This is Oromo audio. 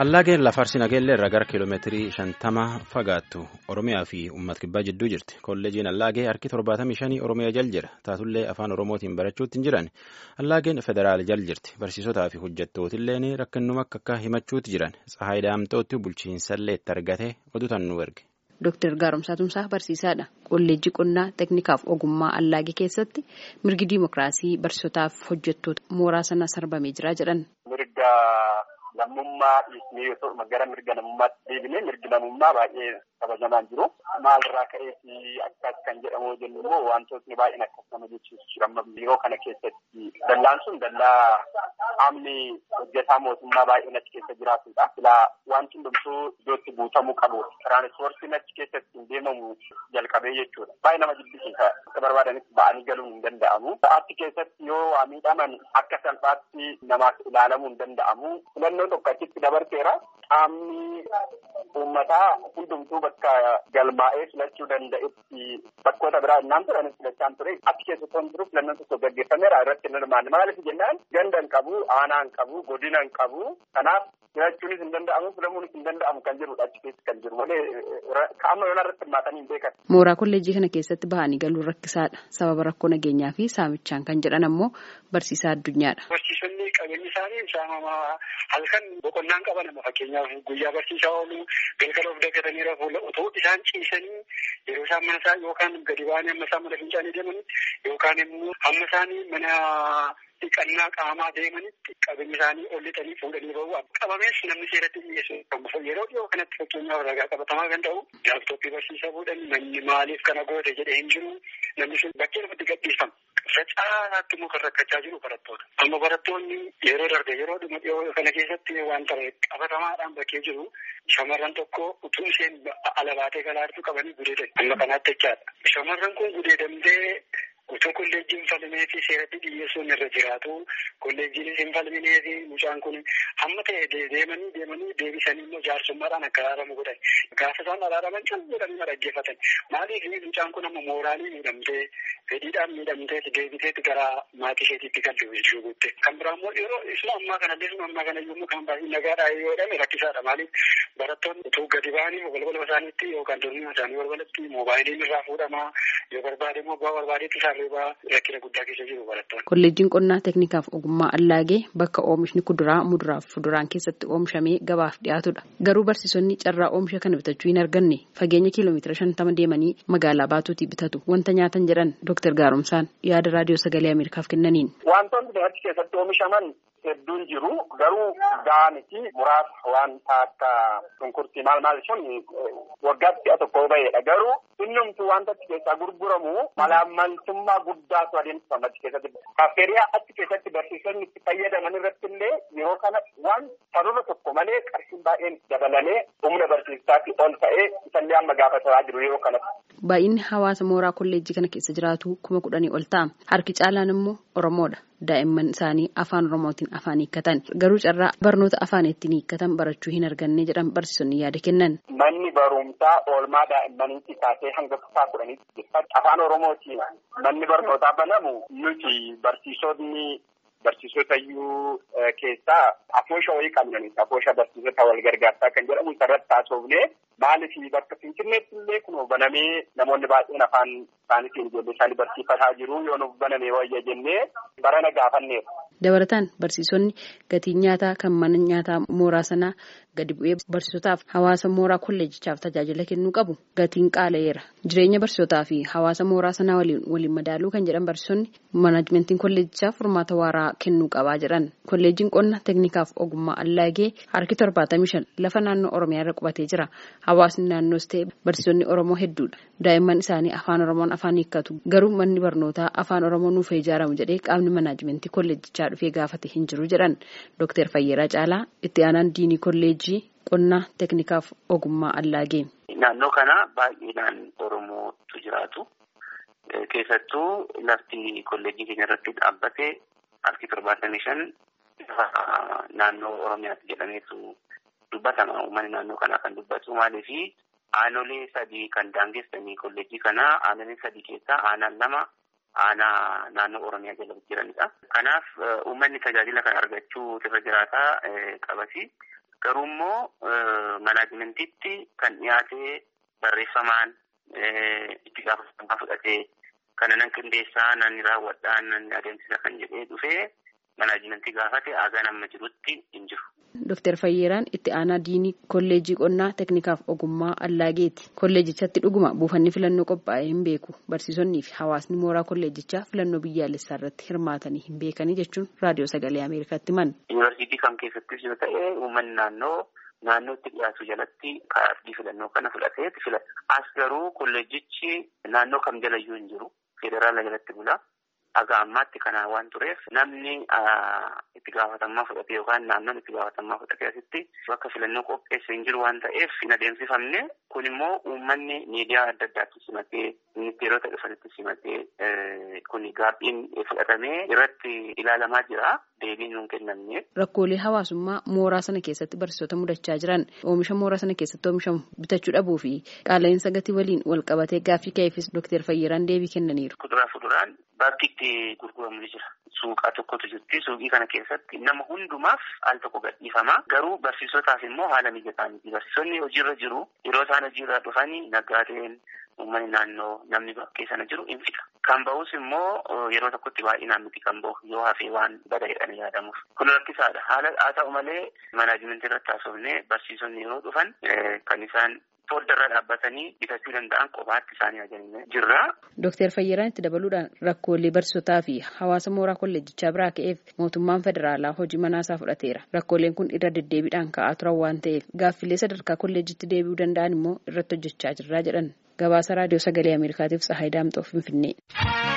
Allaageen lafarsi nageellee irraa gara kiiloomeetirii shantama fagaattu Oromiyaa fi uummata kibbaa jidduu jirti. Kolleejiin Allaagee harki torbaatamii shanii Oromiyaa jal jira. Taatullee afaan Oromootiin barachuutti hin jiran. Allaageen federaal jal jirti. Barsiisotaa fi hojjettootillee rakkinuma akka akka himachuutti jiran. Tsahaay Daamtootti bulchiinsallee itti argate oduutan nu erge. Dooktar Gaaromsaa Tumsaa barsiisaadha. Kolleejjii qonnaa teeknikaaf ogummaa Allaagee keessatti mirgi diimokiraasii barsiisotaaf hojjettoota mooraa sana sarbamee jira jedhan. Mirga lammummaa dhiisnee yoo gara mirga namummaatti deebinee mirgi namummaa baay'ee kabajamaa jiru. Maalirraa ka'eeti akkas kan jedhamu jennu immoo wantootni baay'een akkas nama jechuusu jira. Yeroo kana keessatti dallaan sun dallaa qaamni hojjetaa mootummaa baay'een achi keessa jiraatudha. Silaa wanti hundumtuu iddootti guutamuu qabu. Tiraanispoortiin achi keessatti hin deemamu jalqabee jechuudha. Baay'ee nama jibbisiisa. Akka barbaadanitti ba'anii galuun hin danda'amu. Achi keessatti yoo waa miidhaman akka salphaatti namaaf ilaalamuu hin danda'amu. Filannoo tokko achitti dabarteera. Qaamni uummataa hundumtuu bakka galmaa'ee filachuu danda'etti bakkoota biraa innaan turanis filachaan ture. Achi keessatti waan jiruuf filannoon tokko gaggeeffameera irratti hin hirmaanne. Maaliif jennaan ganda hin qabu, aanaa hin qabu, godina hin qabu. Kanaaf filachuunis hin danda'amu, filamuunis hin danda'amu kan jirudha achi keessa kan jiru. Malee qaama yoona irratti hirmaatanii hin beekan. Mooraa kolleejjii kana keessatti bahanii galuun rakkisaadha. Sababa rakkoo nageenyaa fi saamichaan kan jedhan ammoo barsiisaa addunyaadha. Barsiisonni qabeenyi isaanii saamamaa halkan boqonnaan qaban amma fakkeenyaaf guyyaa barsiisaa oolu galgala of daggatanii rafuu otoo isaan ciisanii yeroo isaan mana isaa yookaan gadi ba'anii amma isaan mana fincaanii deemanii yookaan immoo hamma isaanii mana dhiqannaa qaamaa deemanitti qabeenyi isaanii ol lixanii fuudhanii bahu qabamees namni seeratti dhiyeessu yeroo dhiyoo kanatti fakkeenyaaf ragaa qabatamaa kan ta'u laaptooppii barsiisaa fuudhan namni maaliif kana goote jedhee hin jiru namni sun bakkee lafatti gadhiifama. Faca'aatti immoo kan rakkachaa jiru barattoota. Amma barattoonni yeroo darbe yeroo dhuma dhiyoo kana keessatti wanta qabatamaadhaan bakkee jiru shamarran tokko utuu isheen ala baatee galaartu qabanii gudeedan. Amma kanaatti jechaadha. Shamarran kun gudeedamtee utuu kolleejjiin falmee fi seeratti dhiyeessuun irra jiraatu kolleejjiinis hin falminee fi mucaan kun hamma ta'e deemanii deemanii deebisanii immoo jaarsummaadhaan akka araaramu godhan gaafa isaan araaraman can godhanii dhaggeeffatan maaliif mucaan kun amma mooraalii miidhamtee fedhiidhaan miidhamtee deebiteetti gara maatii isheetiitti kan shugutte kan biraa immoo yeroo isuma ammaa kanallee isuma ammaa kana yommuu kan baay'ee nagaadhaa yoo jedhame rakkisaadha maaliif barattoonni utuu gadi ba'anii balbala isaaniitti yookaan dormii isaanii balbalatti moobaayiliin irraa fuudhamaa yoo barbaade immoo bu'aa barbaadeetti isaan Kolleejjiin qonnaa teeknikaaf ogummaa Allaagee bakka oomishni kuduraa muduraaf fuduraan keessatti oomishamee gabaaf dhiyaatudha. Garuu barsiisonni carraa oomisha kana bitachuu hin arganne fageenya kiiloomeetira shantama deemanii magaalaa baatuutii bitatu wanta nyaatan jedhan Dooktar Gaaromsaan yaada raadiyoo sagalee Ameerikaaf kennaniin. Wantoonni achi keessatti oomishaman hedduun jiru garuu gaaniti muraasa wanta akka shunkurtii maal maal sun waggaatti si'a tokko ba'edha garuu innumtu wanta achi keessaa gurguramu malaammaltummaa guddaatu adeemsifama achi keessatti kaaffeeriyaa achi keessatti barsiisonni itti fayyadaman irratti illee yeroo kana waan sababa tokko malee qarshiin baay'een dabalamee humna barsiisaatti ol ta'ee isallee amma gaafataa jiru yeroo kanatti. Baay'inni hawaasa mooraa kolleejjii kana keessa jiraatu kuma kudhanii ol ta'a. Harki caalaan immoo Oromoodha. Daa'imman isaanii afaan Oromootiin afaan hiikkatan. Garuu carraa barnoota afaan ittiin hiikkatan barachuu hin arganne jedhan barsiisonni yaada kennan. Manni barumsaa oolmaa daa'immaniitti kaasee hanga kutaa kudhaniitti afaan Oromootiin manni barnootaa banamu nuti barsiisonni barsiisota iyyuu keessaa afoosha wayii qabnanis afoosha barsiisota wal gargaarsaa kan jedhamu isarratti taasofnee maaliif bakka finfinneetti illee kun banamee namoonni baay'een afaan isaaniitiin ijoollee isaanii barsiifataa jiru yoo nuuf banamee wayya jennee barana gaafanneera. Dabalataan barsiisonni gatiin nyaataa kan mana nyaataa mooraa sanaa gadi bu'ee barsiisotaaf hawaasa mooraa kolleejichaaf tajaajila kennuu qabu gatiin qaala'eera. Jireenya barsiisotaa fi hawaasa mooraa sanaa waliin waliin madaaluu kan jedhan barsiisonni manaajimentiin kolleejichaaf furmaata waaraa kennuu qabaa jedhan. Kolleejiin qonna teeknikaaf ogummaa allaagee harki torbaatamii shan lafa naannoo Oromiyaa irra qubatee jira. Hawaasni naannoos ta'e barsiisonni Oromoo hedduudha. Daa'imman isaanii afaan Oromoon afaan hiikkatu. Garuu manni barnootaa afaan Oromoo nuuf ijaaramu jedhee qaamni manaajimentii kolleejichaa dhufee gaafate hin jiru jedhan. Dooktar Fayyeeraa Caalaa itti aanaan diinii kolleejii qonnaa teeknikaaf ogummaa allaagee. Naannoo kana baay'inaan Oromootu jiraatu. Keessattuu lafti kolleejii keenya irratti dhaabbate harki torbaatamii shan naannoo Oromiyaatti jedhameetu dubbatama. Uummanni naannoo kanaa kan dubbatu maaliifi aanolee sadii kan daangessanii kolleejii kanaa aanolee sadii keessaa aanaan lama aanaa naannoo Oromiyaa jala jiranidha. Kanaaf uummanni tajaajila kana argachuu irra jiraataa qabasi. Garuu immoo manaajimentiitti kan dhiyaate barreeffamaan itti gaafatamaa fudhatee kana nan qindeessaa nan raawwadhaa nan adeemsisa kan jedhee dhufee manaajimentii gaafate aagaan amma jirutti hin jiru. Dooktar Fayyeeraan itti aanaa diinii kolleejjii qonnaa teeknikaaf ogummaa Allaageeti. Kolleejichatti dhuguma buufanni filannoo qophaa'ee hin beeku. Barsiisonnii fi hawaasni mooraa kolleejichaa filannoo biyyaalessaa irratti hirmaatanii hin beekanii jechuun raadiyoo sagalee Ameerikaatti himan. Yuunivarsiitii kam keessattis yoo ta'e uummanni naannoo naannootti dhiyaatu jalatti kaardii filannoo kana fudhateeti filata. As garuu kolleejichi naannoo kam jalayyuu hin jiru. Federaala jalatti bula. Haga ammaatti kana waan tureef namni itti gaafatamummaa fudhatee yookaan naannoon itti gaafatamummaa fudhatee asitti bakka filannoo qopheesse hin jiru waan ta'eef hin adeemsifamne kun immoo uummanni miidiyaa adda addaatti simatee ministeerota dhufanitti simatee kun gaabbiin fudhatamee irratti ilaalamaa jira deebiin nuun kennamne. Rakkoolee hawaasummaa mooraa sana keessatti barsiisota mudachaa jiran oomisha mooraa sana keessatti oomishamu bitachuu dhabuu fi qaala'insa gatii waliin wal qabatee gaaffii ka'eefis Dooktar Fayyiraan deebii kennaniiru. Kuduraa fuduraan bakki itti gurguramu ni jira. Suuqaa tokkotu jirti. Suuqii kana keessatti nama hundumaaf al tokko gadhiifama. Garuu barsiisotaaf immoo haala mijataa miti. Barsiisonni hojiirra jiru. Yeroo isaan hojiirra dhufanii naggaadeen uummanni naannoo namni bakkee sana jiru in fixa. Kan bahus immoo yeroo tokkotti baay'inaan miti kan bahu yoo hafee waan bada jedhanii yaadamuuf. Kun rakkisaadha. Haala haa ta'u malee manaajimentii irratti haasofnee barsiisonni yeroo dhufan kan isaan fooddarra dhaabbatanii bitachuu danda'an kophaatti isaanii ajajanii jirra. Dooktar Fayyiraan itti dabaluudhaan rakkoolee barsiisotaa fi hawaasa mooraa kolleejjichaa biraa ka'eef mootummaan federaalaa hojii manaasaa fudhateera. Rakkooleen kun irra deddeebiidhaan ka'aa turan waan ta'eef gaaffilee sadarkaa kolleejjitti deebi'uu danda'an immoo irratti hojjechaa jirraa jedhan. Gabaasa raadiyoo sagalee Ameerikaatiif Tsahaay Daamxoo Finfinnee.